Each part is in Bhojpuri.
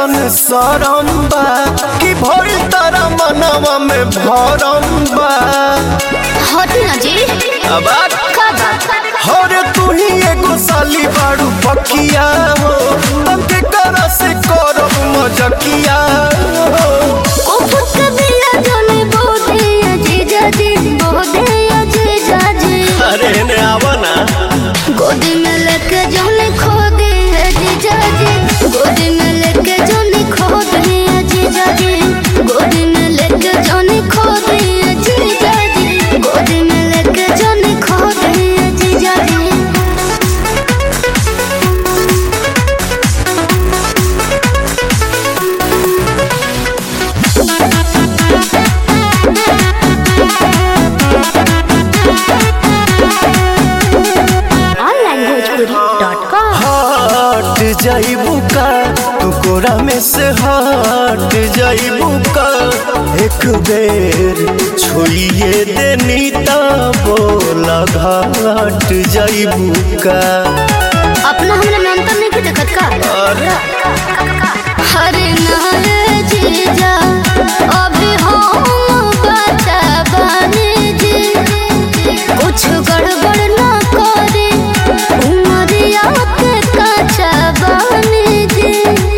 कैसन सरम बा कि भइल तारा मनवा में भरम बा हटी ना जी अब आ- का बात हरे तू ही एगो साली बाड़ू पकिया हो तब के कर से करब मजकिया हो उफक बिया जने बोदे अजीजा जी बोदे अजीजा जी अरे ने आवा ना गोदी में लेके जने खो दे अजीजा जी गोदी में लेके जने खो दे अजीजा जी गोदी में लेके जने खो दे अजीजा जी गोदी में लेके जने खो दे अजीजा जी onlinebhojpuri.com हट जाइबू का तू कोरा में से हट जाइबू का एक बेर छुइए देनी ता बोला घाट जाइबू का अपना हमरा में अंतर नहीं देखत का अरे हरे नारे जीजा अभी हम बचा बने जी कुछ गड़बड़ ना करे उमरिया के कचा बने जी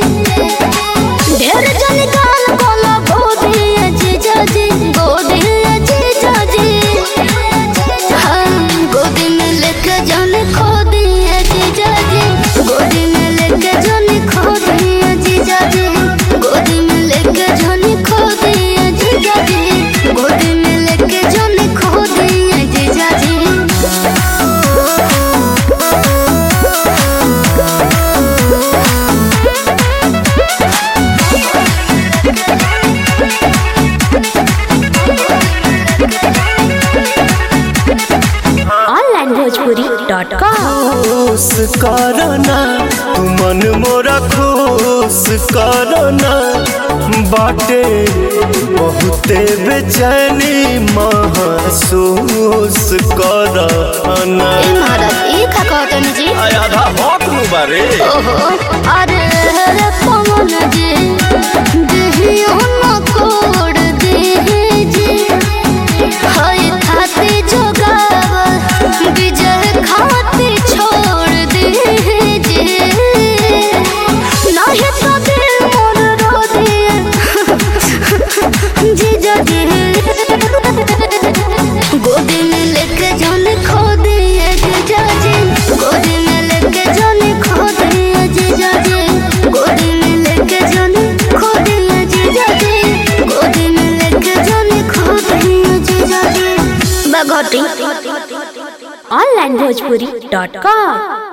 ढेर जन गाल कोला गोदी जीजा जी गोदी जीजा जी हम गोदी में लेके जाने खो दिए जीजा जी गोदी में लेके जाने खो दिए जीजा जी गोदी में लेके जाने खो दिए जीजा जी गोदी में लेके जाने खो दिए जीजा जी onlinebhojpuri.com खुश करना तू मन मोरा खुश करना बाटे बहुते बेचैनी महसूस करना ए महाराज ई का कहतनी जी आधा भौक नु बारे ओहो अरे रे पवन जी देहियो न कोड देहि जी हाय खाती जोगाव विजय खाती छोड़ देहि जी नाही तो दिल मोर रो दिए जीजा जी गोदी में लेके जाने खो दिए जीजा जी गोदी में लेके जाने खो दिए जीजा जी गोदी में लेके जाने खो दिए जीजा जी गोदी में लेके जाने खो दिए जीजा जी बगोटी onlinebhojpuri.com